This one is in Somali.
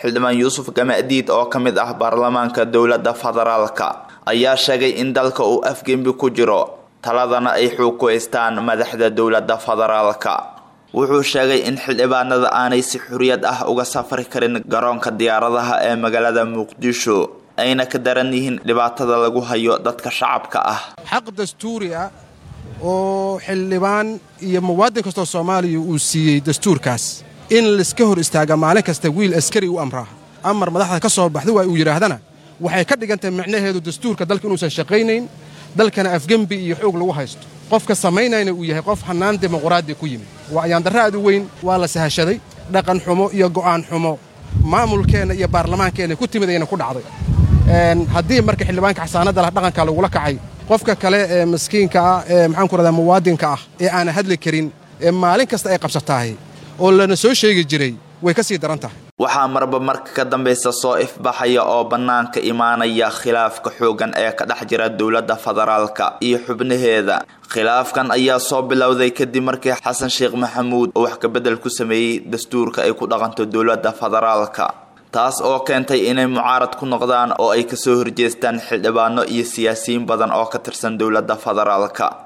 xildhibaan yuusuf gamadiid oo ka mid ah baarlamaanka dowladda federaalka ayaa sheegay in dalka uu afgembi ku jiro taladana ay xoog ku haystaan madaxda dowladda federaalka wuxuu sheegay in xildhibaanada aanay si xuriyad ah uga safri karin garoonka diyaaradaha ee magaalada muqdisho ayna ka daran yihiin dhibaatada lagu hayo dadka shacabka ah xaq dastuuri ah oo xildhibaan iyo muwaadin kastoo soomaaliya uu siiyey dastuurkaas in laiska hor istaaga maalin kasta wiil askari u amraa amar madaxda ka soo baxda waa uu yidhaahdana waxay ka dhigantahay micnaheedu dastuurka dalka inuusan shaqaynayn dalkana afgembi iyo xoog lagu haysto qofka samaynayna uu yahay qof hannaan dimuqraadi ku yimid waa ayaandarra aad u weyn waa la sahashaday dhaqan xumo iyo go'aan xumo maamulkeenna iyo baarlamaankeenna ku timid ayna ku dhacday haddii marka xildhibaanka xasaanadda lah dhaqanka lagula kacay qofka kale ee maskiinka ah ee maxaan ku rahdaa muwaadinka ah ee aana hadli karin ee maalin kasta ay qabsatahay oo lana soo sheegi jiray way ka sii daran tahay waxaa marba marka ka dambaysa soo ifbaxaya oo bannaanka imaanaya khilaafka xooggan ee ka dhex jira dowladda federaalka iyo xubnaheeda khilaafkan ayaa soo bilowday kadib markii xasan sheekh maxamuud oo wax kabedel ku sameeyey dastuurka ay ku dhaqanto dowladda federaalka taas oo keentay inay mucaarad ku noqdaan oo ay kasoo horjeestaan xildhibaano iyo siyaasiyiin badan oo ka tirsan dowladda federaalka